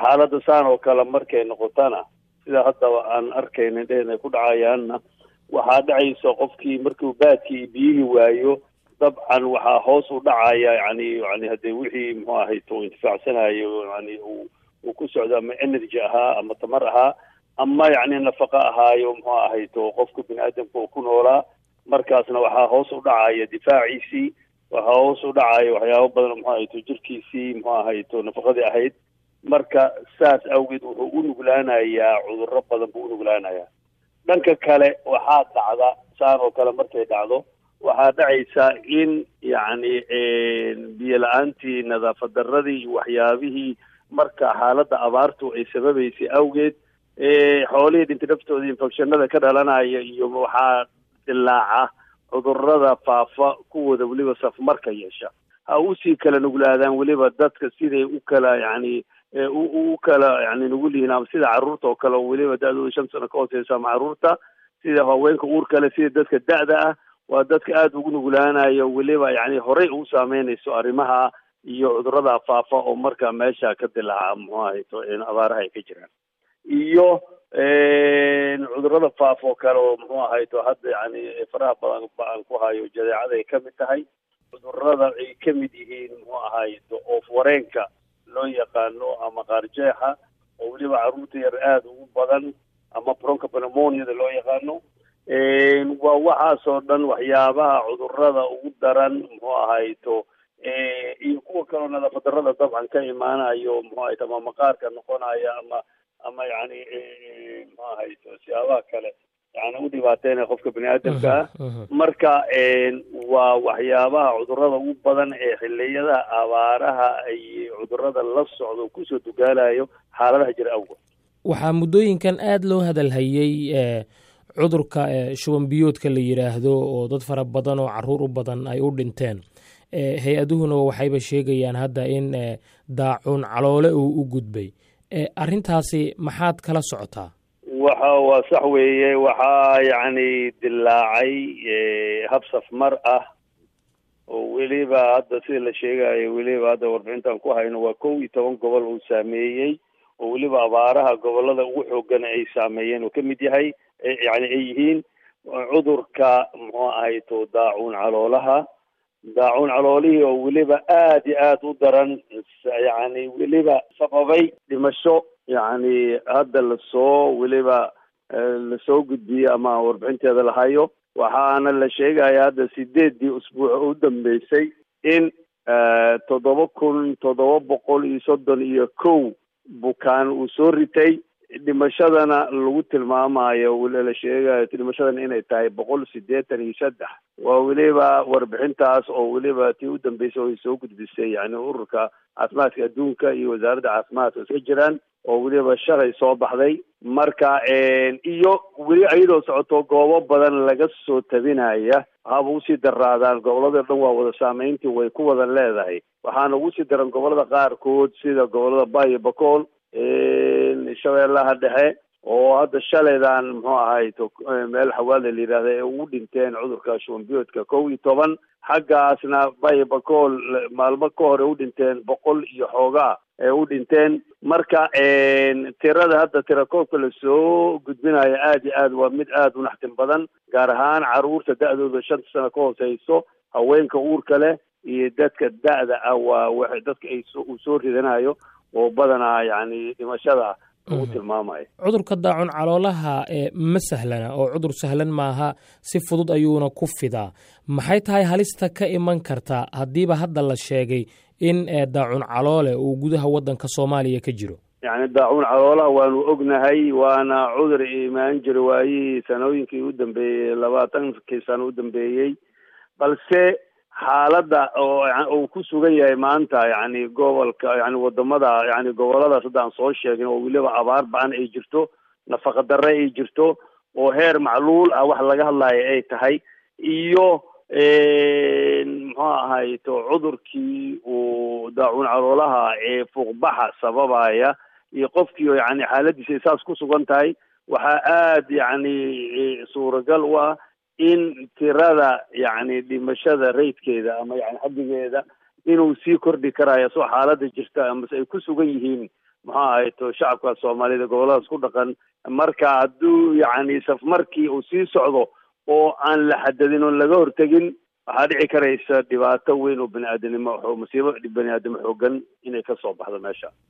xaaladda saan oo kale markay noqotana sida haddaba aan arkaynin dheena ku dhacayaanna waxaa dhacaysa qofkii markuu baadkii biyihii waayo dabcan waxaa hoos u dhacaya yani yani haddee wixii muxuu ahayto intifaacsanayo yani uu uu ku socdo ama energy ahaa ama tamar ahaa ama yacni nafaqa ahaayo muxuu ahayto qofka bini aadamka uu ku noolaa markaasna waxaa hoos u dhacaya difaaciisii waxaa hoos u dhacaya waxyaabo badan muxuu ahayto jirkiisii muxuu ahayto nafaqadii ahayd marka saas awgeed wuxuu u nuglaanayaa cudurro badan buu u nuglaanayaa dhanka kale waxaa dhacda saan oo kale markay dhacdo waxaa dhacaysa in yacni biyo la-aantii nadaafad darradii iyo waxyaabihii marka xaaladda abaartu ay sababaysay awgeed xoolihii dhinta naftooda infectionada ka dhalanaya iyo waxaa dilaaca cudurrada faafa kuwooda weliba safmarka yeesha ha usii kala nuglaadaan weliba dadka siday u kala yacni u kala yani nugul yihiin ama sida carruurta oo kale oo weliba da-dooda shan sano ka hooseysa ama carruurta sida haweenka uur kale sida dadka da-da ah waa dadka aada ugu nuglaanayo weliba yani horey ugu saameynayso arrimaha iyo cudurrada faafa oo marka meesha ka dilaaca muxuu ahayto abaaraha ay ka jiraan iyo cudurrada faafa oo kale oo muxuu ahayto hadda yani faraha badan aan ku hayo jadeecada ay kamid tahay cudurrada ay kamid yihiin muxuu ahayto oof wareenka loo yaqaano ama qaarjeexa oo weliba carruurta yar aada ugu badan ama bronca pneumoniada loo yaqaano waa waxaasoo dhan waxyaabaha cudurrada ugu daran muxuu ahayto iyo kuwa kaleo nadaafad darrada dabcan ka imaanayo muxuu ahayto ama maqaarka noqonaya ama ama yani muxuu ahayto siyaabaha kale yani u dhibaateynaya qofka bini aadamka ah marka waa waxyaabaha cudurrada ugu badan ee xiliyada abaaraha ay cudurrada la socdo kusoo dugaalayo xaaladaha jira awgood waxaa muddooyinkan aada loo hadalhayey cudurka shuban biyoodka la yidhaahdo oo dad fara badan oo caruur u badan ay u dhinteen hay-aduhuna waxayba sheegayaan hadda in daacuun caloole uu u gudbay arrintaasi maxaad kala socotaa waxa waa sax weeye waxaa yacni dilaacay hab safmar ah oo weliba hadda sida la sheegayo weliba hadda warbixintan ku hayno waa kow iyo toban gobol uu saameeyey oo weliba abaaraha gobolada ugu xoogan ay saameeyeen uu ka mid yahay yani ay yihiin cudurka muxuu ahayto daacuun caloolaha daacuun caloolihii oo weliba aada iyo aada u daran yani weliba sababay dhimasho yacni hadda lasoo weliba lasoo gudbiyey ama warbixinteeda lahayo waxaana la sheegaya hadda sideeddii usbuuc u dambeysay in toddoba kun toddoba boqol iyo soddon iyo kow bukaan uu soo ritay dhimashadana lagu tilmaamayo la sheegayo dhimashadana inay tahay boqol siddeetan iyo saddex waa weliba warbixintaas oo weliba tii u dambeysay oo ay soo gudbisay yani ururka caafimaadka adduunka iyo wasaaradda caafimaadka iska jiraan oo weliba shalay soo baxday marka iyo weli iyadoo socoto goobo badan laga soo tabinaya haba usii daraadaan gobolada dhan waa wada saameyntii way ku wada leedahay waxaana ugu sii daran gobolada qaarkood sida gobolada bayo bacool shabeellaha dhexe oo hadda shalaydan muxuu ahayto meel xawaale la yidhahda ee ugu dhinteen cudurka shubanbiyoodka kow iyo toban xaggaasna bayo bacool maalmo ka hor ee u dhinteen boqol iyo xoogaa ee u dhinteen marka tirada hadda tirakoobka lasoo gudbinayo aada iyo aad waa mid aada u naxtin badan gaar ahaan carruurta da-dooda shanta sano ka hooseyso haweenka uurka leh iyo dadka da-da ah waa w dadka ay uu soo ridanayo oo badanaa yacni dhimashada lagu tilmaamayo cudurka daacun caloolaha ee ma sahlana oo cudur sahlan maaha si fudud ayuuna ku fidaa maxay tahay halista ka iman karta haddiiba hadda la sheegay in daacun caloole uu gudaha waddanka soomaaliya ka jiro yacni daacuun caloolaha waanu ognahay waana cudur imaan jira waayihii sanooyinkii u dambeeyey labaatankii sano u dambeeyey balse xaaladda oo uu ku sugan yahay maanta yacni gobolka yani wadamada yani goboladaas hadda aan soo sheegin oo weliba abaar ba-an ay jirto nafaqa darre ay jirto oo heer macluul ah wax laga hadlayo ay tahay iyo muxuu ahayto cudurkii uu daacuun caloolaha ee fuuqbaxa sababaya iyo qofkii yani xaaladiisa saas ku sugan tahay waxaa aada yacni suuragal u ah in tirada yacni dhimashada raydkeeda ama yani xaddigeeda inuu sii kordhi karayo soo xaaladda jirta amase ay ku sugan yihiin muxuu ahayto shacabka soomaaliyed goboladaas ku dhaqan marka hadduu yacni safmarkii uu sii socdo oo aan la xadadin oon laga hortegin waxaa dhici karaysa dhibaato weyn oo bani aadanimo masiibo bani aadamo xoogan inay kasoo baxdo meesha